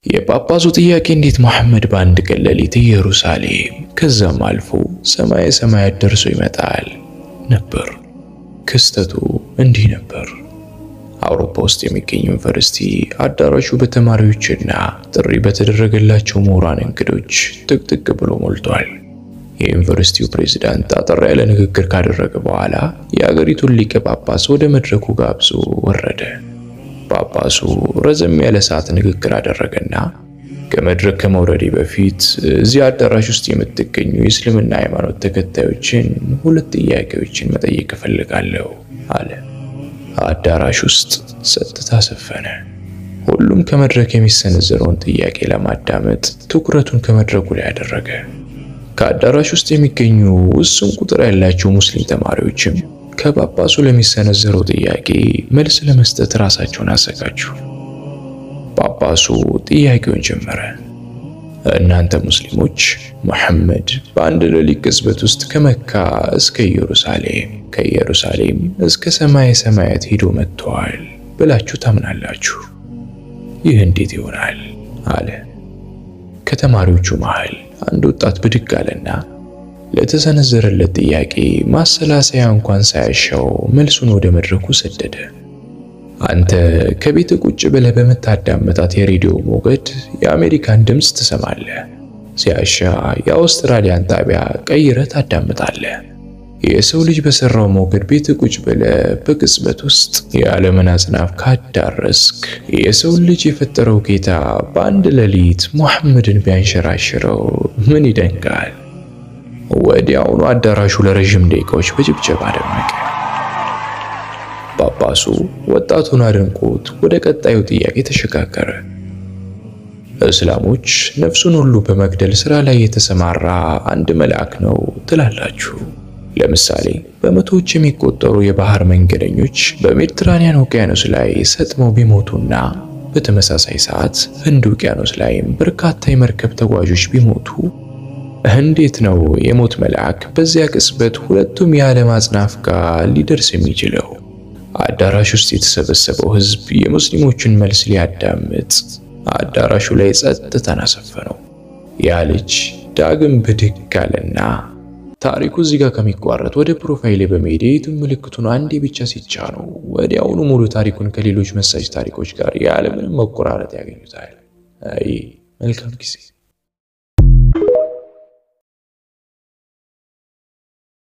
የጳጳሱ ጥያቄ እንዴት መሐመድ በአንድ ቀን ሌሊት ኢየሩሳሌም ከዛም አልፎ ሰማየ ሰማያት ደርሶ ይመጣል ነበር። ክስተቱ እንዲህ ነበር። አውሮፓ ውስጥ የሚገኝ ዩኒቨርሲቲ አዳራሹ በተማሪዎችና ጥሪ በተደረገላቸው ምሁራን እንግዶች ጥቅጥቅ ብሎ ሞልቷል። የዩኒቨርሲቲው ፕሬዝዳንት አጠር ያለ ንግግር ካደረገ በኋላ የአገሪቱን ሊቀ ጳጳስ ወደ መድረኩ ጋብዞ ወረደ። ጳጳሱ ረዘም ያለ ሰዓት ንግግር አደረገና ከመድረክ ከመውረዴ በፊት እዚህ አዳራሽ ውስጥ የምትገኙ የእስልምና ሃይማኖት ተከታዮችን ሁለት ጥያቄዎችን መጠየቅ እፈልጋለሁ አለ። አዳራሽ ውስጥ ጸጥታ ሰፈነ። ሁሉም ከመድረክ የሚሰነዘረውን ጥያቄ ለማዳመጥ ትኩረቱን ከመድረኩ ላይ አደረገ። ከአዳራሽ ውስጥ የሚገኙ ውስን ቁጥር ያላቸው ሙስሊም ተማሪዎችም ከጳጳሱ ለሚሰነዘረው ጥያቄ መልስ ለመስጠት ራሳቸውን አዘጋጁ። ጳጳሱ ጥያቄውን ጀመረ። እናንተ ሙስሊሞች መሐመድ በአንድ ሌሊት ቅጽበት ውስጥ ከመካ እስከ ኢየሩሳሌም ከኢየሩሳሌም እስከ ሰማየ ሰማያት ሄዶ መጥተዋል ብላችሁ ታምናላችሁ? ይህ እንዴት ይሆናል? አለ። ከተማሪዎቹ መሃል አንድ ወጣት ብድግ አለና ለተሰነዘረለት ጥያቄ ማሰላሰያ እንኳን ሳያሻው መልሱን ወደ መድረኩ ሰደደ። አንተ ከቤት ቁጭ ብለህ በምታዳመጣት የሬዲዮ ሞገድ የአሜሪካን ድምፅ ትሰማለህ። ሲያሻ የአውስትራሊያን ጣቢያ ቀይረህ ታዳምጣለህ። የሰው ልጅ በሰራው ሞገድ ቤት ቁጭ ብለህ በቅጽበት ውስጥ የዓለምን አጽናፍ ካዳረስክ የሰው ልጅ የፈጠረው ጌታ በአንድ ሌሊት ሙሐመድን ቢያንሸራሽረው ምን ይደንቃል? ወዲያውኑ አዳራሹ ለረዥም ደቂቃዎች በጭብጨባ ደመቀ። ጳጳሱ ወጣቱን አድንቆት ወደ ቀጣዩ ጥያቄ ተሸጋገረ። እስላሞች ነፍሱን ሁሉ በመግደል ሥራ ላይ የተሰማራ አንድ መልአክ ነው ትላላችሁ። ለምሳሌ በመቶዎች የሚቆጠሩ የባህር መንገደኞች በሜዲትራኒያን ውቅያኖስ ላይ ሰጥመው ቢሞቱና በተመሳሳይ ሰዓት ህንድ ውቅያኖስ ላይም በርካታ የመርከብ ተጓዦች ቢሞቱ እንዴት ነው የሞት መልአክ በዚያ ቅጽበት ሁለቱም የዓለም አጽናፍ ጋር ሊደርስ የሚችለው? አዳራሽ ውስጥ የተሰበሰበው ህዝብ የሙስሊሞችን መልስ ሊያዳምጥ አዳራሹ ላይ ጸጥታን አሰፈነው። ያ ልጅ ዳግም ብድግ አለና ታሪኩ እዚህ ጋር ከሚቋረጥ ወደ ፕሮፋይሌ በመሄድ የዩቲዩብ ምልክቱን አንዴ ብቻ ሲጫኑ ወዲያውኑ ሙሉ ታሪኩን ከሌሎች መሳጭ ታሪኮች ጋር ያለምንም መቆራረጥ ያገኙታል። አይ መልካም ጊዜ